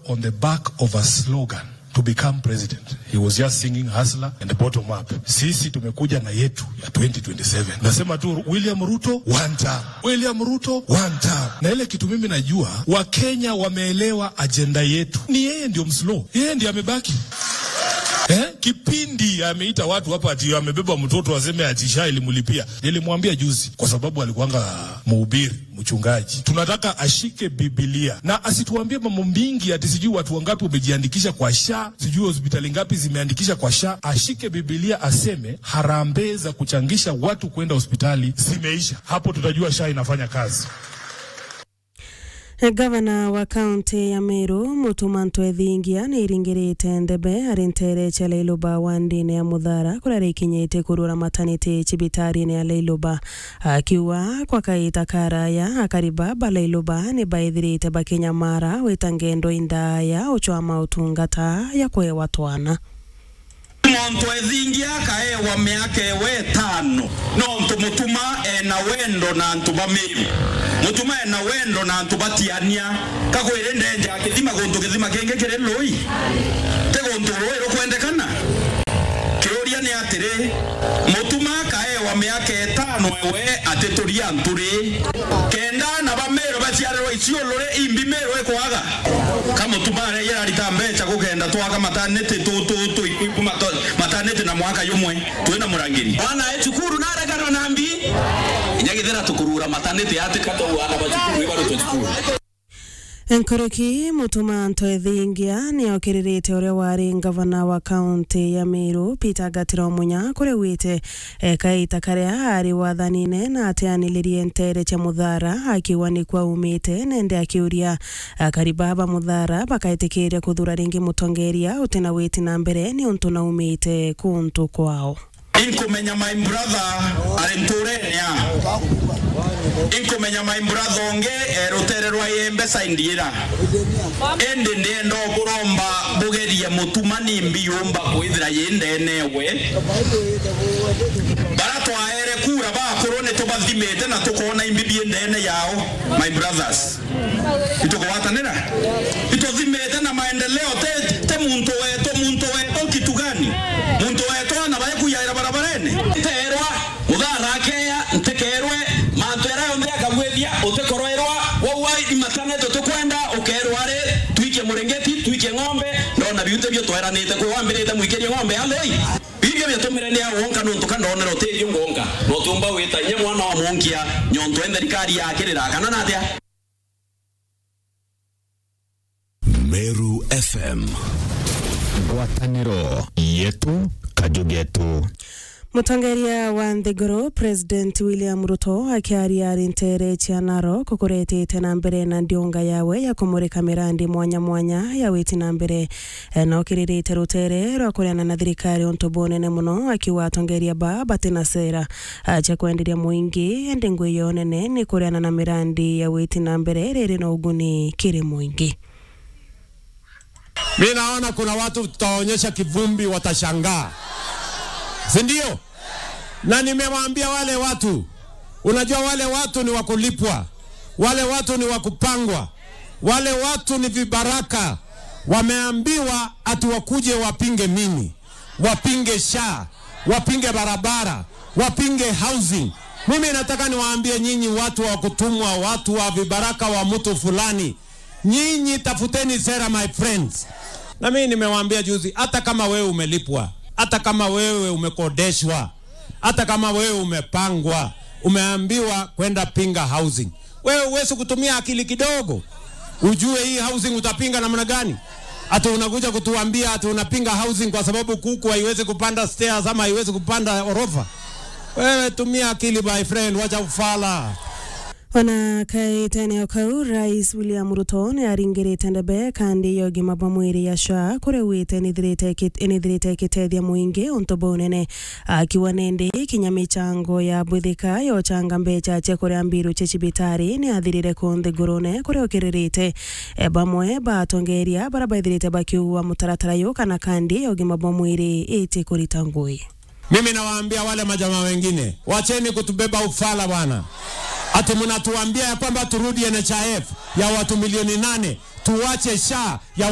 on the back of a slogan to become president. He was just singing hustler and the bottom up. Sisi tumekuja na yetu ya 2027. Nasema tu William Ruto one term. William Ruto one term. Na ile kitu mimi najua Wakenya wameelewa ajenda yetu. Ni yeye ndio mslow. Yeye ndiye amebaki. Eh? Kipindi ameita watu hapa ati amebeba mtoto aseme ati sha ilimlipia. Nilimwambia juzi kwa sababu alikuwanga mhubiri, mchungaji. Tunataka ashike Biblia na asituambie mambo mingi ati sijui watu wangapi wamejiandikisha kwa sha, sijui hospitali ngapi zimeandikisha kwa sha. Ashike Biblia aseme harambee za kuchangisha watu kwenda hospitali zimeisha. Hapo tutajua sha inafanya kazi. gavana wa kaunti ya Meru Mutuma Ntwethingia nä iringä ndebe arä ntere cia Lailoba wa ndini ya Muthara kuria rikinyite kurura mataniti cibitari-ini ya Lailoba akiuga kwa kaita karaya akariba ba Lailoba nä baithirite bakinyamara wita ngendo indaya uchwa utungata ya kwewa twana muntu ethingia kaewa miaka ewe tano nontu mutuma ena wendo na antu bamiru mutuma ena wendo na antu batiania kagwire ndenja kithima guntu githima kingi kiri lui ti guntu rui rukwendekana kiuria ni atiri mutuma kaewa miaka etano ewe ati turi anturi kenda na bamiru baciarirwo iciulure imbi miru ikwaga kamutuma yararita mbeca gukenda twaga mataniti tututu mataniti na mwaka yumwe twina murangiri wana ecukuru naregana nambi inyagithira tukurura mataniti yatikatouana bacukuru ibaruto cukuru nkoroki mutuma ntwethingia nä okä uria wari ngavana wa kaunti ya miru peter gatira munya kuria wite kaita karia ari wathanine na ateanilirie ntere cia muthara akiuga nä kwa umite nende akiuria karibaba muthara bakaitikiria kuthura ringi mutongeria utina witi na mbere ni untu na umite kuntu kwao inkumenya my brother ari nturenia inkumenya my brother onge rutere rwa yembe saindiira indi ndienda kuromba bugerie mutuma nimbi yumba kwithira yindenewe bara twaere kura bakorwo ni tubathimite na tukona imbi biendene yao my brothers itukuwatanira ituthimite na maendeleo te, te muntu wetu muntu wetu kitu gani muntu wetu ana baekuyaira barabarene terwa muthara keya ntekerwe mantu era yonthe akagwithia utikoroerwa wauwa imatanete tukwenda ukerwa ri twikie murengeti twikie ng'ombe ndona biute bio tweranite kwi wambirite mwikirie ng'ombe alei bibio byatumire ni awonka nuntu kandonera utirio ngonka notumba witanye mwana wa munkia nyontu en thirikari yakirira kana natia Meru FM ngwatanĩro yetu kajugetu mutongeria wa nthiguru president william ruto akiaria ari ntere cia narok kuretete na mbere na ndiunga yawe ya kumurika mirandi mwanya mwanya ya witi na mbere no kiririte rutere rwa kuriana na thirikari untu bunene muno akiuga atongeria ba batina sera cia kwenderia muingi endi ngui yo nene ni kuriana na mirandi ya witi na mbere riri na uguni kiri muingi Mi naona kuna watu tutaonyesha kivumbi watashangaa, si ndio? Na nimewaambia wale watu, unajua wale watu ni wakulipwa, wale watu ni wakupangwa, wale watu ni vibaraka. Wameambiwa ati wakuje wapinge nini? Wapinge sha, wapinge barabara, wapinge housing. Mimi nataka niwaambie nyinyi watu wa kutumwa, watu wa vibaraka wa mtu fulani, nyinyi tafuteni sera my friends. Na mimi nimewaambia juzi, hata kama wewe umelipwa, hata kama wewe umekodeshwa, hata kama wewe umepangwa, umeambiwa kwenda pinga housing, wewe uwezi kutumia akili kidogo ujue hii housing utapinga namna gani? Ati unakuja kutuambia ati unapinga housing kwa sababu kuku haiwezi kupanda stairs ama haiwezi kupanda orofa? Wewe tumia akili my friend, wacha ufala. ona kaiteneo kau rais william ruto nä aringä ndebe kandi ya ũgima bwa mwĩrĩ ya sha kũrĩa wĩte nĩthirĩte ĩkĩteithia mũingĩ ũntũ bunene akiuga nĩndĩ kinya mĩchango ya mbwĩthĩka yochanga mbeca cia kũrĩa mbiru cia cibitarĩ nĩ athirire kũnthĩ ngũrũne kũrĩa ũkĩrĩrĩte bamwe batongeria bara baithirĩte bakiugua mũtaratara yũ kana kandi ya ũgima bwa mwĩrĩ ĩtĩ kũrita ngũĩ Mimi nawaambia wale majamaa wengine, wacheni kutubeba ufala bwana. Ati mnatuambia ya kwamba turudi NHIF ya watu milioni nane, tuwache SHA ya